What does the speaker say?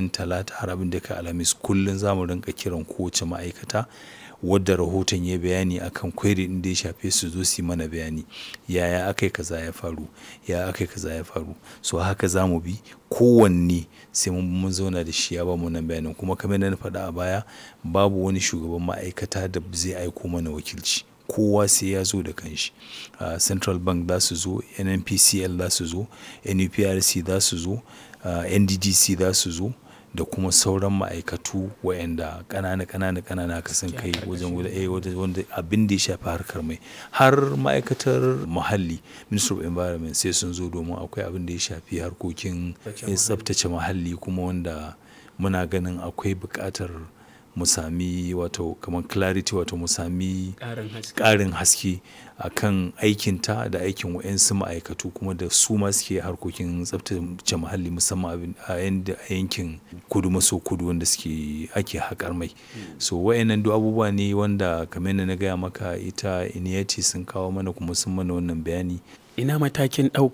litinin talata har abin da ka alhamis kullum za mu rinka kiran kowace ma'aikata wadda rahoton ya bayani akan query din da ya shafe su zo su yi mana bayani yaya aka yi kaza ya faru ya aka yi kaza ya faru so haka za mu bi kowanne sai mun zauna da shi ya ba mu nan bayanin kuma kamar na faɗa a baya babu wani shugaban ma'aikata da zai aiko mana wakilci kowa sai ya zo da kanshi uh, central bank za su zo nnpcl za su zo nuprc za su zo uh, nddc za su zo da kuma sauran ma'aikatu waɗanda ƙanana ƙanana ƙanana ka san kai wajen wanda abin da ya shafi harkar mai har ma'aikatar muhalli minister of environment sai sun zo domin akwai abin da ya shafi harkokin tsabtace muhalli kuma wanda muna ganin akwai buƙatar mu sami wato kamar clarity wato mu sami ƙarin haske a kan aikinta da aikin wa'yansu ma'aikatu kuma da su ma suke harkokin tsabtace muhalli musamman a yankin kudu maso kudu wanda suke ake haƙar mai so wa'yannan duk abubuwa ne wanda kamar na gaya maka ita iniyati sun kawo mana kuma sun mana wannan bayani ina matakin ɗauka